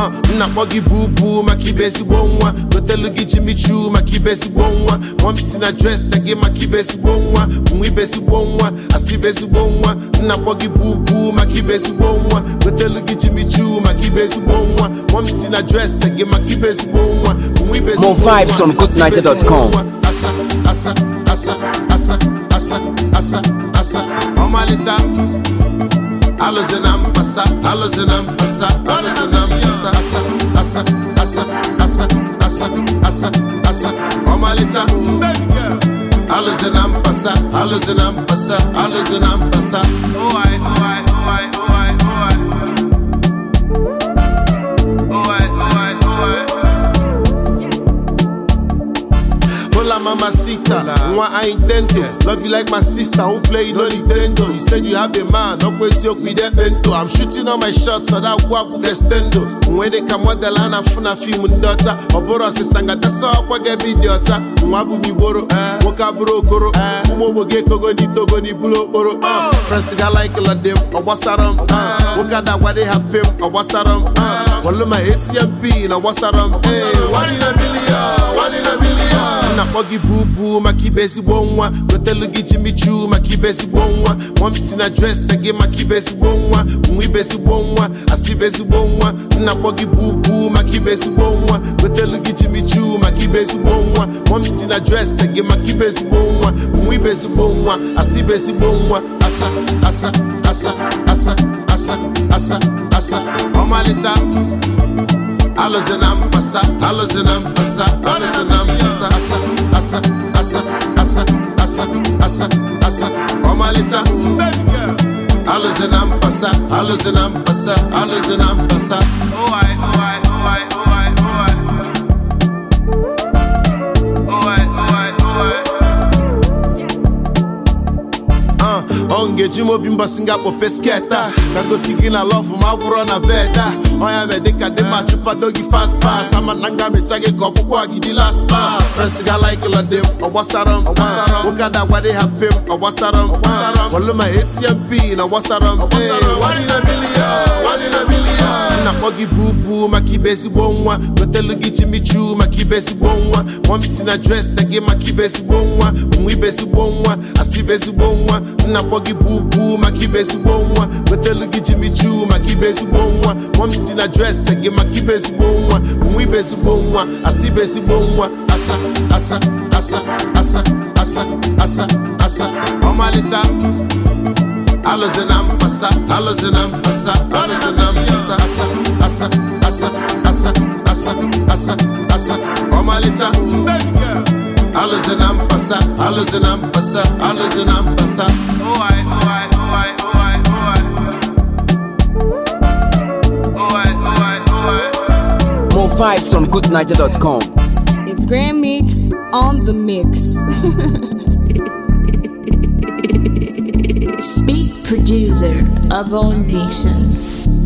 uh, nna kpọ gị bubu maka ibe ezigbo nwa gotelu gị Jimmy Choo maka ibe ezigbo nwa mọm si na dresị gị maka ibe ezigbo nwa nwa ibe ezigbo nwa asị ibe ezigbo nwa nna kpọ gị bubu maka ibe ezigbo nwa gotelu gị Jimmy Choo maka ibe ezigbo nwa mọm si na dresị gị maka ibe ezigbo nwa nwa ibe ezigbo More vibes nwa, on asị ibe ezigbo goodnight.com. nwa. asa asa asa asa asa asa asa ọmalịta alụzi na mpasa alụzi na mpasa alụzi na mpasa asa asa asa asa asa asa asa ọmalịta alụzi na mpasa alụzi na mpasa alụzi na mpasa Hola mamacita, nwa I intend to Love you like my sister who play no Nintendo You said you have a man, no kwezi with the bento I'm shooting all my shots, so that waku extendo When they come model and I'm funa film ndota Oboro sisanga tasa okwa gebi diota Nwa bu mi boro, woka buro okoro Umo boge kogo ni togo ni bulo okporo uh. Friends ga like la dem, owasaram uh. Woka da wade hapim, owasaram uh. Wallo my ATM pin, owasaram Hey, one in a million, one in a million nna kpọ gị bubu maka ibe ezigbo nwa gotelu gị Jimmy Choo maka ibe ezigbo nwa mọm si na dresị gị maka ibe ezigbo nwa nwa ibe ezigbo nwa asị ibe ezigbo nwa nna kpọ gị bubu maka ibe ezigbo nwa gotelu gị Jimmy Choo maka ibe ezigbo nwa mọm si na dresị gị maka ibe ezigbo nwa nwa ibe ezigbo nwa asị ibe ezigbo nwa asa asa asa asa asa asa asa ọmalịta alụzi na mpasa alụzi na mpasa alụzi na mpasa asa asa asa asa asa asa asa ọmalịcha alụzi na mpasa alụzi na mpasa alụzi na mpasa Uh, ọ ngeji m obi mbọsị nga kpope sketa ka gosi gị na lọvụ ma gwụrọ na beda ọnya me dịka dị ma chụpado gị fast fast ama na nga mecha gị ka ọkpụkpọ gị dị last pass frens ga laikụla dị m ọgbasara m nwoke ada gwade ha pe m ọgbasara m wọlụ ma atm pin ọgbasara m Hey, one in a million, one in a million. nna kpọ gị bubu maka ibe ezigbo nwa gotelu gị Jimmy Choo maka ibe ezigbo nwa mọm si na dresị gị maka ibe ezigbo nwa nwa ibe ezigbo nwa asị ibe ezigbo nwa nna kpọ gị bubu maka ibe ezigbo nwa gotelu gị Jimmy Choo maka ibe ezigbo nwa mọm si na dresị gị maka ibe ezigbo nwa nwa ibe ezigbo nwa asị ibe ezigbo nwa asa asa asa asa asa asa asa ọmalịta alụzi na mpasa alụzi na mpasa alụzi na mpasa asa asa asa asa asa asa asa ọmalịcha alụzi na mpasa alụzi na mpasa alụzi na mpasa More vibes on goodnight.com. It's Grand Mix on the mix. Beats producer of all nations.